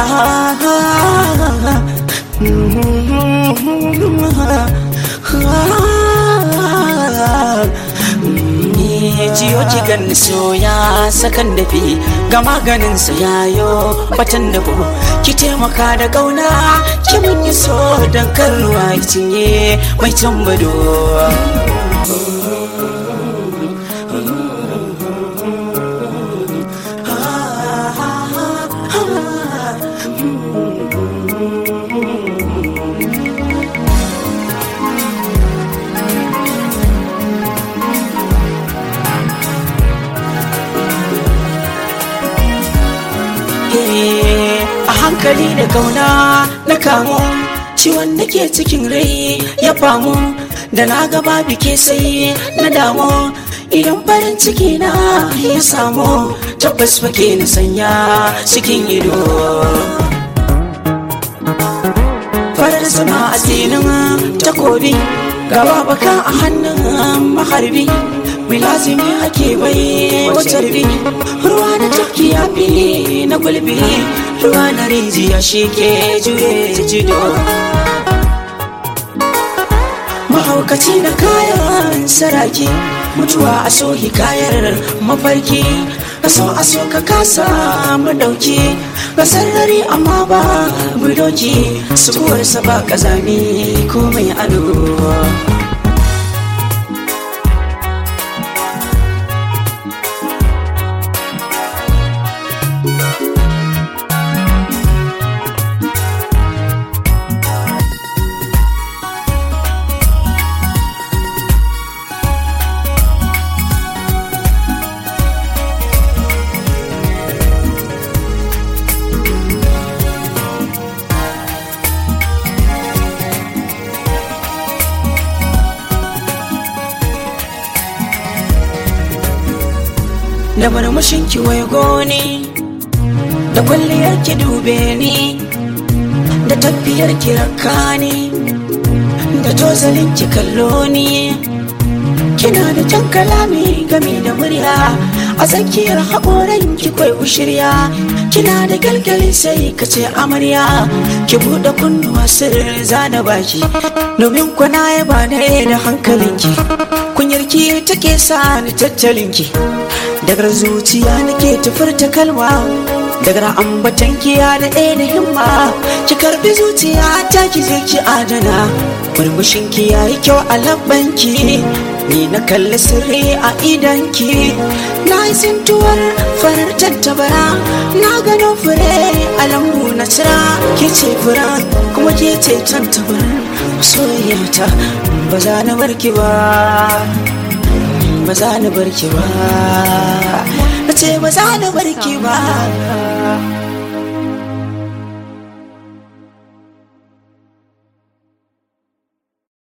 jiyo ki ganni soya sakan dafi ga maganin sa yayo batan da ki taimaka da kauna ki mun yi so dan karwa cinye mai tambado a hankali da kauna na kamo ciwon da ke cikin rai ya famu da na gaba bike sai na damu idan farin ciki na ya samu tabbas fake na sanya cikin ido farar sama a tsinin takobi gaba baka a hannun maharbi mai lazimi ake bai wata rubi ruwa na tafki ya fi na gulbi ruwa na rijiya shi ke juye jido mahaukaci na kayan saraki mutuwa a so hikayar mafarki ka so a so ka kasa madauki ga sarari amma ba budoki sukuwarsa ba kazami ko mai ado da murmushin ki waigo ni da kwalliyar ki dube ni da tafiyar ki rakka ni da tozalin ki kallo ni kina da jan kalami gami da murya a tsakiyar haƙoran ki kwai ushirya kina da galgali sai ka ce amarya ki buɗe kunnuwa sirri zana baki domin kwana ya ba da hankalinki kunyarki take sa ni tattalinki daga zuciya nake tafurta kalma daga ambatan kiya da ɗaya da himma ki karbi zuciya ta ki zai ki adana murmushin ki yayi kyau a labbanki ni na kalli sirri a idanki na yi sintuwar farar tattabara na gano fure a lambu na cira ke ce fura kuma ke ce tantabar soyayyata ba za na barki ba ba za ni barki ba na ce ba za ni barki ba